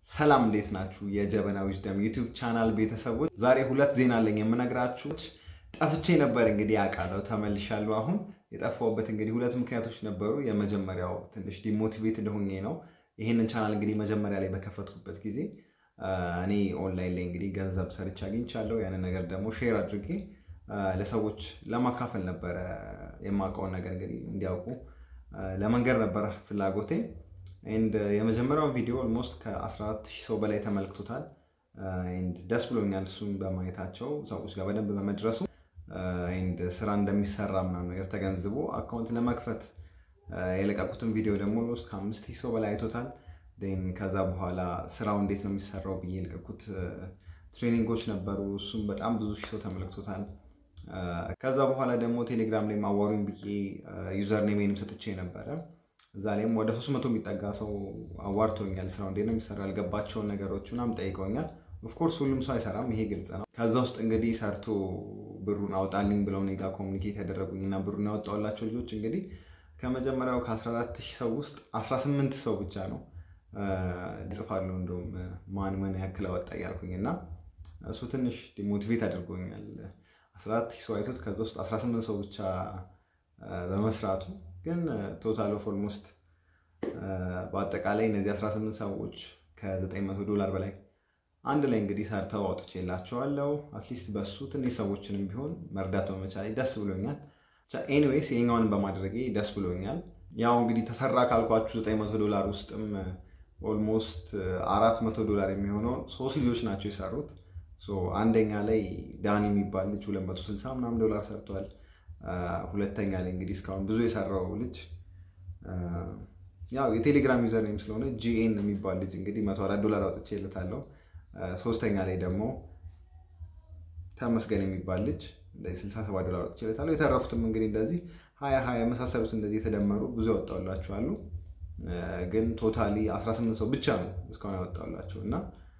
ሰላም እንዴት ናችሁ? የጀበና ዊዝደም ዩቲዩብ ቻናል ቤተሰቦች፣ ዛሬ ሁለት ዜና አለኝ የምነግራችሁ። ጠፍቼ ነበር እንግዲህ አውቃለሁ፣ ተመልሻለሁ። አሁን የጠፋሁበት እንግዲህ ሁለት ምክንያቶች ነበሩ። የመጀመሪያው ትንሽ ዲሞቲቬት እንደሆኜ ነው። ይህንን ቻናል እንግዲህ መጀመሪያ ላይ በከፈትኩበት ጊዜ እኔ ኦንላይን ላይ እንግዲህ ገንዘብ ሰርቼ አግኝቻለሁ። ያንን ነገር ደግሞ ሼር አድርጌ ለሰዎች ለማካፈል ነበረ የማውቀውን ነገር እንግዲህ እንዲያውቁ ለመንገር ነበረ ፍላጎቴ። ኤንድ የመጀመሪያውን ቪዲዮ ኦልሞስት ከ14 ሺህ ሰው በላይ ተመልክቶታል። ኤንድ ደስ ብሎኛል እሱን በማየታቸው ሰዎች ጋር በደንብ በመድረሱ ኤንድ ስራ እንደሚሰራ ምናምን ነገር ተገንዝቦ አካውንት ለመክፈት የለቀቁትን ቪዲዮ ደግሞ ኦልሞስት ከአምስት ሺህ ሰው በላይ አይቶታል። ን ከዛ በኋላ ስራው እንዴት ነው የሚሰራው ብዬ የለቀቁት ትሬኒንጎች ነበሩ። እሱም በጣም ብዙ ሺህ ሰው ተመልክቶታል። ከዛ በኋላ ደግሞ ቴሌግራም ላይ ማዋሩኝ ብዬ ዩዘር ኔሜንም ሰጥቼ ነበረ። እዛ ላይም ወደ ሶስት መቶ የሚጠጋ ሰው አዋርቶኛል። ስራው እንዴት ነው የሚሰራው ያልገባቸውን ነገሮች ምናምን ጠይቀውኛል። ኦፍኮርስ ሁሉም ሰው አይሰራም፣ ይሄ ግልጽ ነው። ከዛ ውስጥ እንግዲህ ሰርቶ ብሩን አውጣልኝ ብለው እኔ ጋር ኮሚኒኬት ያደረጉኝ እና ብሩን ያወጣሁላቸው ልጆች እንግዲህ ከመጀመሪያው ከ14 ሺህ ሰው ውስጥ 18 ሰው ብቻ ነው ጽፋለሁ እንደውም ማን ምን ያክል አወጣ እያልኩኝ እና እሱ ትንሽ ዲሞቲቬት አድርጎኛል። 14 ሺህ ሰው አይቶት ከዛ ውስጥ 18 ሰው ብቻ በመስራቱ ግን ቶታል ኦፍ ኦልሞስት በአጠቃላይ እነዚህ 18 ሰዎች ከ900 ዶላር በላይ አንድ ላይ እንግዲህ ሰርተው አውጥቼላቸዋለሁ። አትሊስት በሱ ትንሽ ሰዎችንም ቢሆን መርዳት በመቻሌ ደስ ብሎኛል። ኤኒዌይስ ይሄኛውን በማድረጌ ደስ ብሎኛል። ያው እንግዲህ ተሰራ ካልኳችሁ 900 ዶላር ውስጥም ኦልሞስት 400 ዶላር የሚሆነው ሶስት ልጆች ናቸው የሰሩት። አንደኛ ላይ ዳኒ የሚባል ልጅ 260 ምናምን ዶላር ሰርቷል። ሁለተኛ ላይ እንግዲህ እስካሁን ብዙ የሰራው ልጅ ያው የቴሌግራም ዩዘር ኔም ስለሆነ ጂኤን የሚባል ልጅ እንግዲህ 104 ዶላር አውጥቼለታለሁ። ሶስተኛ ላይ ደግሞ ተመስገን የሚባል ልጅ 67 ዶላር አውጥቼለታለሁ። የተረፉትም እንግዲህ እንደዚህ ሀያ ሀያ የመሳሰሉት እንደዚህ የተደመሩ ብዙ ያወጣላችሁ አሉ። ግን ቶታሊ 18 ሰው ብቻ ነው እስካሁን ያወጣላቸው እና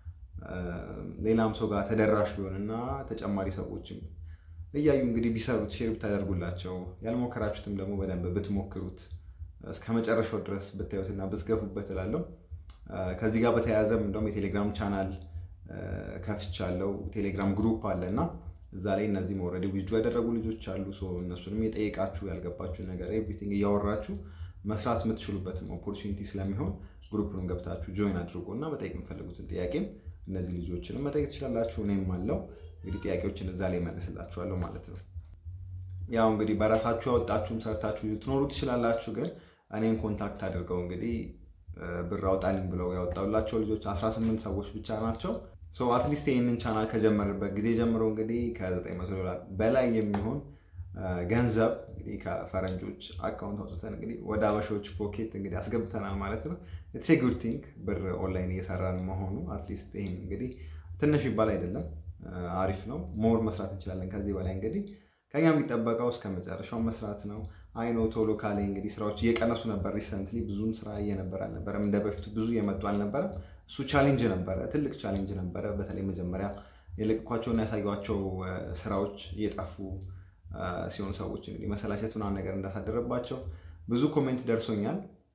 ሌላም ሰው ጋር ተደራሽ ቢሆን እና ተጨማሪ ሰዎችም እያዩ እንግዲህ ቢሰሩት ሼር ብታደርጉላቸው ያልሞከራችሁትም ደግሞ በደንብ ብትሞክሩት እስከ መጨረሻው ድረስ ብታዩትና ብትገፉበት እላለሁ። ከዚህ ጋር በተያያዘም እንደውም የቴሌግራም ቻናል ከፍቻለሁ። ቴሌግራም ግሩፕ አለ እና እዛ ላይ እነዚህ ኦልሬዲ ዊዝዱ ያደረጉ ልጆች አሉ። እነሱንም የጠየቃችሁ ያልገባችሁ ነገር ኤቭሪቲንግ እያወራችሁ መስራት የምትችሉበትም ኦፖርቹኒቲ ስለሚሆን ግሩፕንም ገብታችሁ ጆይን አድርጎ እና መጠየቅ የምፈልጉትን ጥያቄም እነዚህ ልጆችንም መጠየቅ ትችላላችሁ። እኔም አለው እንግዲህ ጥያቄዎችን እዛ ላይ መልስላችኋለሁ ማለት ነው። ያው እንግዲህ በራሳችሁ ያወጣችሁም ሰርታችሁ ትኖሩ ትችላላችሁ። ግን እኔም ኮንታክት አድርገው እንግዲህ ብር አውጣልኝ ብለው ያወጣላቸው ልጆች 18 ሰዎች ብቻ ናቸው። አትሊስት ይህንን ቻናል ከጀመርበት ጊዜ ጀምሮ እንግዲህ ከ900 ዶላር በላይ የሚሆን ገንዘብ እንግዲህ ከፈረንጆች አካውንት አውጥተን እንግዲህ ወደ አበሾች ፖኬት እንግዲህ አስገብተናል ማለት ነው። ኢትስ ኤ ጉድ ቲንግ ብር ኦንላይን እየሰራን መሆኑ አትሊስት ይህም እንግዲህ ትንሽ ይባል አይደለም፣ አሪፍ ነው። ሞር መስራት እንችላለን ከዚህ በላይ እንግዲህ ከኛ የሚጠበቀው እስከ መጨረሻው መስራት ነው። አይኖ ቶሎ ካሌ እንግዲህ ስራዎች እየቀነሱ ነበር። ሪሰንትሊ ብዙም ስራ እየነበር አልነበረም፣ እንደ በፊቱ ብዙ እየመጡ አልነበረም። እሱ ቻሌንጅ ነበረ፣ ትልቅ ቻሌንጅ ነበረ። በተለይ መጀመሪያ የለቀኳቸውና ያሳዩቸው ስራዎች እየጠፉ ሲሆን ሰዎች እንግዲህ መሰላቸት ምናምን ነገር እንዳሳደረባቸው ብዙ ኮሜንት ደርሶኛል።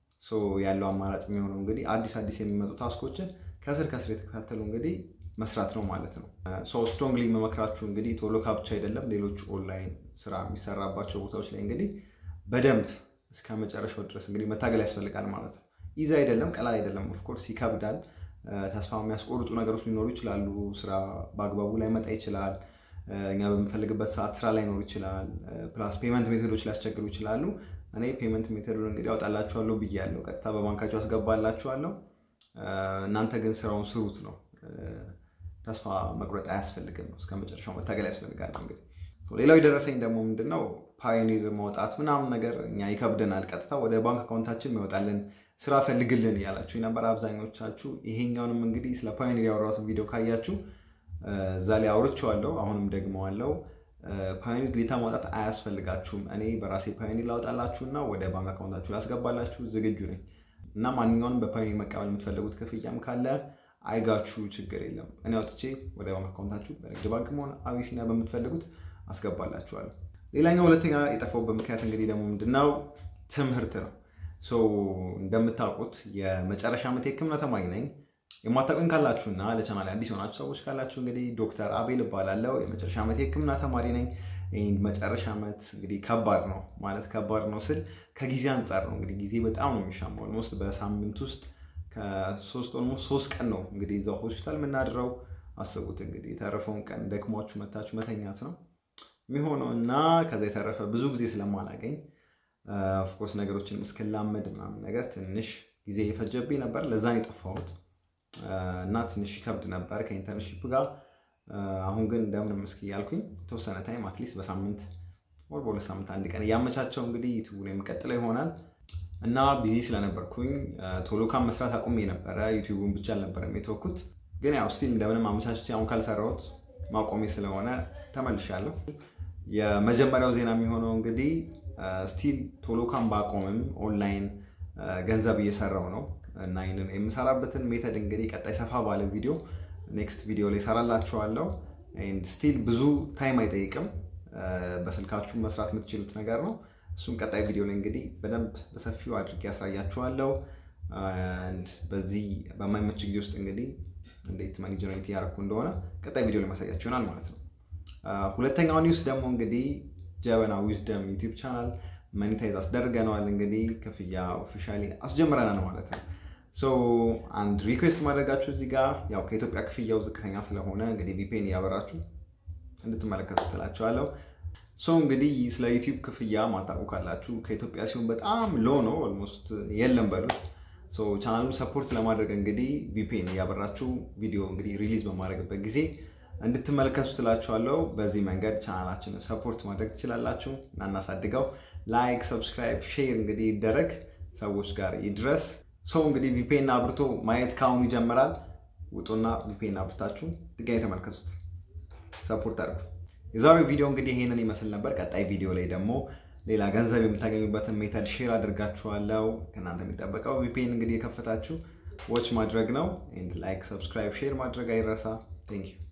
ያለው አማራጭ የሚሆነው እንግዲህ አዲስ አዲስ የሚመጡ ታስኮችን ከስር ከስር የተከታተሉ እንግዲህ መስራት ነው ማለት ነው። ስትሮንግሊ የምመክራችሁ እንግዲህ ቶሎ ካብቻ አይደለም፣ ሌሎች ኦንላይን ስራ የሚሰራባቸው ቦታዎች ላይ እንግዲህ በደንብ እስከ መጨረሻው ድረስ እንግዲህ መታገል ያስፈልጋል ማለት ነው። ኢዚ አይደለም፣ ቀላል አይደለም። ኦፍኮርስ ይከብዳል። ተስፋ የሚያስቆርጡ ነገሮች ሊኖሩ ይችላሉ። ስራ በአግባቡ ላይ መጣ ይችላል። እኛ በምንፈልግበት ሰዓት ስራ ላይኖር ይችላል። ፕላስ ፔመንት ሜቶዶች ሊያስቸግሩ ይችላሉ። እኔ ፔመንት ሜቶዱን እንግዲህ ያወጣላችኋለሁ ብያለሁ። ቀጥታ በባንካቸው አስገባላችኋለሁ። እናንተ ግን ስራውን ስሩት ነው ተስፋ መቁረጥ አያስፈልግም ነው። እስከ መጨረሻው መታገል ያስፈልጋል። እንግዲህ ሌላው የደረሰኝ ደግሞ ምንድነው ፓዮኒር ማውጣት ምናምን ነገር እኛ ይከብደናል። ቀጥታ ወደ ባንክ አካውንታችን የሚወጣልን ስራ ፈልግልን እያላችሁ ነበር አብዛኞቻችሁ። ይሄኛውንም እንግዲህ ስለ ፓዮኒር ያወራሁትን ቪዲዮ ካያችሁ እዛ ላይ አውርቼዋለሁ። አሁንም ደግመዋለሁ። ፓዮኒር ግዴታ ማውጣት አያስፈልጋችሁም። እኔ በራሴ ፓዮኒር ላውጣላችሁና ወደ ባንክ አካውንታችሁ ላስገባላችሁ ዝግጁ ነኝ እና ማንኛውንም በፓዮኒር መቀበል የምትፈልጉት ክፍያም ካለ አይጋችሁ ችግር የለም። እኔ አውጥቼ ወደ ባንክ አካውንታችሁ በንግድ ባንክ መሆን አቢሲኒያ በምትፈልጉት አስገባላችኋለሁ። ሌላኛው ሁለተኛ የጠፋሁበት ምክንያት እንግዲህ ደግሞ ምንድነው ትምህርት ነው። እንደምታውቁት የመጨረሻ ዓመት የሕክምና ተማሪ ነኝ። የማታውቁኝ ካላችሁና ለቻናል አዲስ የሆናችሁ ሰዎች ካላችሁ እንግዲህ ዶክተር አቤል እባላለሁ። የመጨረሻ ዓመት የሕክምና ተማሪ ነኝ። ይህ መጨረሻ ዓመት እንግዲህ ከባድ ነው ማለት ከባድ ነው ስል ከጊዜ አንጻር ነው። እንግዲህ ጊዜ በጣም ነው የሚሻማው። ኦልሞስት በሳምንት ውስጥ ከሶስት ኦልሞስት ሶስት ቀን ነው እንግዲህ እዛው ሆስፒታል የምናድረው። አስቡት እንግዲህ የተረፈውን ቀን ደክሟችሁ መታችሁ መተኛት ነው የሚሆነው እና ከዛ የተረፈ ብዙ ጊዜ ስለማላገኝ ኦፍኮርስ ነገሮችን እስክላመድ ምናምን ነገር ትንሽ ጊዜ የፈጀብኝ ነበር። ለዛን የጠፋሁት እና ትንሽ ይከብድ ነበር ከኢንተርንሺፕ ጋር። አሁን ግን እንደምንም እስኪ ያልኩኝ የተወሰነ ታይም አትሊስት በሳምንት ወር በሁለት ሳምንት አንድ ቀን እያመቻቸው እንግዲህ ዩቱቡን የሚቀጥለው ይሆናል እና ቢዚ ስለነበርኩኝ ቶሎ ካም መስራት አቁሜ ነበረ። ዩቲዩቡን ብቻ አልነበረም የተወኩት፣ ግን ያው ስቲል እንደምንም አመቻችቼ አሁን ካልሰራሁት ማቆሜ ስለሆነ ተመልሻለሁ። የመጀመሪያው ዜና የሚሆነው እንግዲህ ስቲል ቶሎ ካም ባቆምም ኦንላይን ገንዘብ እየሰራው ነው እና ይህንን የምሰራበትን ሜተድ እንግዲህ ቀጣይ ሰፋ ባለ ቪዲዮ ኔክስት ቪዲዮ ላይ ሰራላችኋለሁ። ስቲል ብዙ ታይም አይጠይቅም፣ በስልካችሁ መስራት የምትችሉት ነገር ነው። እሱም ቀጣይ ቪዲዮ ላይ እንግዲህ በደንብ በሰፊው አድርጌ ያሳያችኋለሁ። በዚህ በማይመች ጊዜ ውስጥ እንግዲህ እንዴት መኒ ጀነሬት እያደረኩ እንደሆነ ቀጣይ ቪዲዮ ላይ ማሳያችሁ ይሆናል ማለት ነው። ሁለተኛው ኒውስ ደግሞ እንግዲህ ጀበና ዊዝደም ዩቲዩብ ቻናል መኒታይዝ አስደርገነዋል። እንግዲህ ክፍያ ኦፊሻሊ አስጀምረናል ማለት ነው። አንድ ሪኩዌስት ማድረጋችሁ እዚህ ጋር ያው ከኢትዮጵያ ክፍያው ዝቅተኛ ስለሆነ እንግዲህ ቪፔን እያበራችሁ እንድትመለከቱ ትላችኋለሁ። ሶ እንግዲህ ስለ ዩቲዩብ ክፍያ ማታውቁ ካላችሁ ከኢትዮጵያ ሲሆን በጣም ሎ ነው፣ ኦልሞስት የለም በሉት። ቻናሉን ሰፖርት ለማድረግ እንግዲህ ቪፔን እያበራችሁ ቪዲዮ እንግዲህ ሪሊዝ በማድረግበት ጊዜ እንድትመለከቱ ትላችኋለሁ። በዚህ መንገድ ቻናላችንን ሰፖርት ማድረግ ትችላላችሁ እና እናሳድገው። ላይክ፣ ሰብስክራይብ፣ ሼር እንግዲህ ይደረግ ሰዎች ጋር ይድረስ። ሰው እንግዲህ ቪፔን አብርቶ ማየት ከአሁኑ ይጀምራል። ውጡና ቪፔን አብርታችሁ ድጋሚ ተመልከቱት፣ ሰፖርት አድርጉ። የዛሬው ቪዲዮ እንግዲህ ይሄንን ይመስል ነበር። ቀጣይ ቪዲዮ ላይ ደግሞ ሌላ ገንዘብ የምታገኙበትን ሜተድ ሼር አድርጋችኋለሁ። ከእናንተ የሚጠበቀው ቪፔን እንግዲህ የከፈታችሁ ዎች ማድረግ ነው። ላይክ፣ ሰብስክራይብ፣ ሼር ማድረግ አይረሳ። ቴንክ ዩ